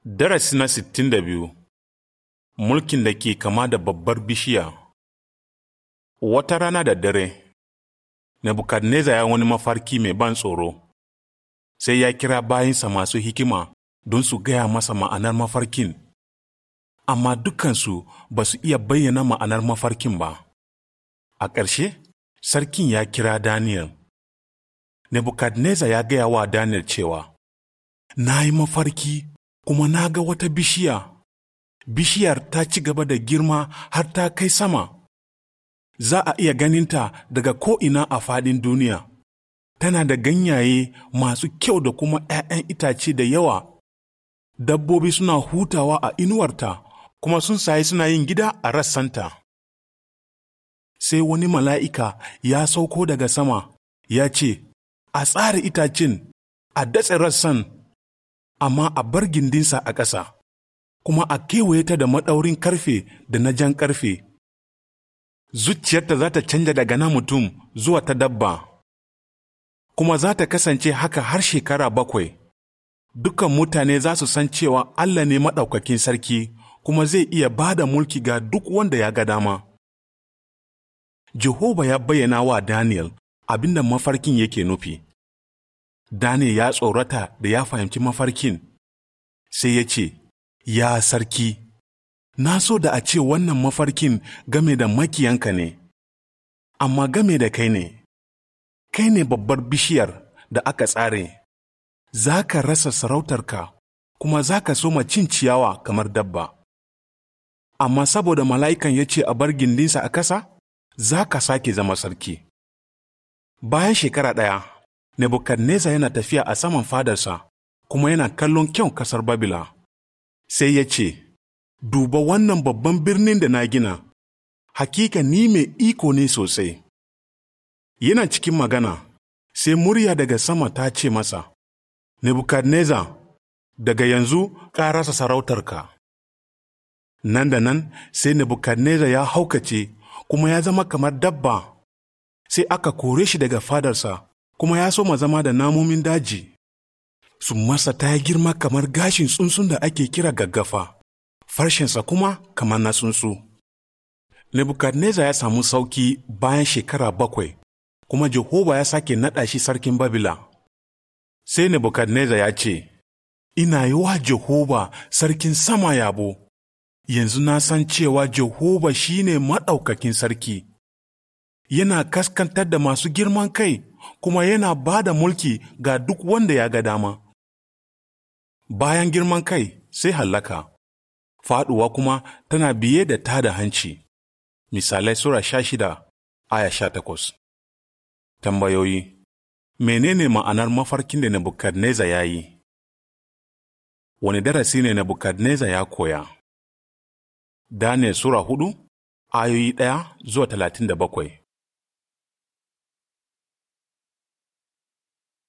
Darasi na sittin da biyu Mulkin da ke kama da babbar bishiya Wata rana da dare, Nebukadneza ya wani mafarki mai ban tsoro, sai ya kira bayinsa masu hikima don su gaya masa ma'anar mafarkin, amma dukansu ba su iya bayyana ma'anar mafarkin ba. A ƙarshe, sarkin ya kira Daniel. Nebukadneza ya gaya wa Daniel cewa, Na yi mafarki kuma na ga wata bishiya, bishiyar ta ci gaba da girma har ta kai sama. Za a iya ganinta daga ko'ina a faɗin duniya. Tana da ganyaye masu kyau da kuma ‘ya'yan itace da yawa. Dabbobi suna hutawa a inuwarta, kuma sun sayi suna yin gida a rassanta. Sai wani mala'ika ya sauko daga sama, ya ce, A tsare itacen, a datse rassan amma a bar gindinsa a ƙasa, kuma a kewaye ta da maɗaurin ƙarfe da na jan ƙarfe. Zuciyarta za ta canja daga na mutum zuwa ta dabba, kuma za ta kasance haka har shekara bakwai. Dukan mutane za su san cewa Allah ne maɗaukakin sarki, kuma zai iya ba da mulki ga duk wanda ya ga dama. Jehova ya bayyana wa Daniel abin da mafarkin yake nufi. Daniel ya tsorata da ya fahimci mafarkin, sai ya ce, Ya sarki, na so da a ce wannan mafarkin game da makiyanka ne, amma game da kai ne, kai ne babbar bishiyar da aka tsare, za ka rasa sarautarka kuma za ka soma cin ciyawa kamar dabba. Amma saboda mala'ikan ya ce a bar gindinsa a ƙasa, za ka sake zama sarki. Bayan shekara ɗaya, Nebukadneza yana tafiya a saman fadarsa, kuma yana kallon kyau ƙasar Babila. Sai ya ce, Duba wannan babban birnin da na gina, hakika ni mai iko ne sosai. Yana cikin magana, sai murya daga sama ta ce masa, Nebukadneza, daga yanzu ka rasa sarautarka. Nan da nan sai Nebukadneza ya haukace kuma ya zama kamar dabba, sai aka kore shi daga fadarsa. kuma ya soma zama da namomin daji. Su masa ta girma kamar gashin tsuntsun da ake kira gaggafa, farshensa kuma kamar na tsuntsu. Nebukadneza ya samu sauki bayan shekara bakwai, kuma Jehova ya sake naɗa shi sarkin Babila. Sai Nebukadneza ya ce, Ina yi wa Jehova sarkin sama yabo, yanzu na san cewa Jehova shi ne maɗaukakin sarki. Yana kaskantar da masu girman kai. kuma yana ba da mulki ga duk wanda ya ga dama. Bayan girman kai sai hallaka, faɗuwa kuma tana biye da ta da hanci. Misalai Sura sha shida, aya sha takwas. Tambayoyi Menene ma'anar mafarkin da Nebukadneza ya yi? Wani darasi ne Nebukadneza ya koya? Daniel Sura hudu, ayoyi ɗaya zuwa talatin da bakwai.